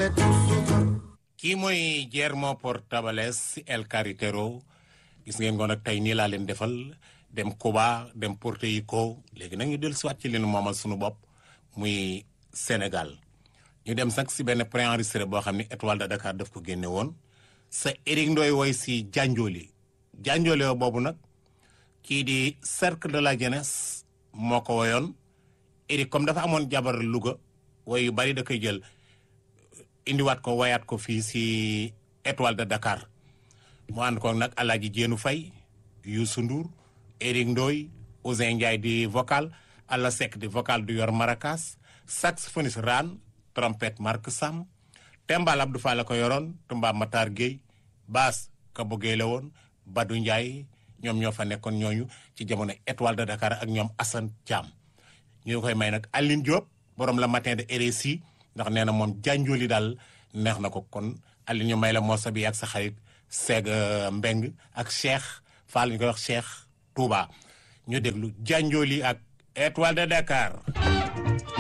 kii mooy Guillermo Portabales El Carretero gis ngeen ko nag tey nii laa leen defal dem Cuba dem Puerto Rico léegi nag ñu dellu siwaat ci leen moomal suñu bopp muy Sénégal ñu dem sax si benn préenregistré boo xam ne étoile de Dakar daf ko génne woon sa Eric Ndoye woy si Janjoli Janjoli woo boobu nag kii di cercle de la jeunesse moo ko woyoon Eric comme dafa amoon jabar Louga woy yu bari da koy jël indiwaat ko wayaat ko fii si étoile de Dakar mu ànd ko nag Alaaji Jéenu Fay Youssou Ndour Eric Ndoy Ousin Ndiaye di vocal Alla Seck di vocal du yor maracas saxophoniste Ran trompette Marc Sam Tembal Abdou Fall la ko yoroon Tumba Matar Gueye basse Kabo Gueye la woon Badou Ndiaye ñoom ñoo fa nekkoon ñooñu ci jamono étoile de Dakar ak ñoom Assane Thiam ñu koy may nag Aline Diop borom la matin de RSI ndax nee na moom jànjooli daal neex na ko kon Aline ñu may la morceau bi ak sa xarit Seeg Mbeng ak Cheikh Fall ñu koy wax Cheikh Touba ñu déglu jànjooli ak étoile de Dakar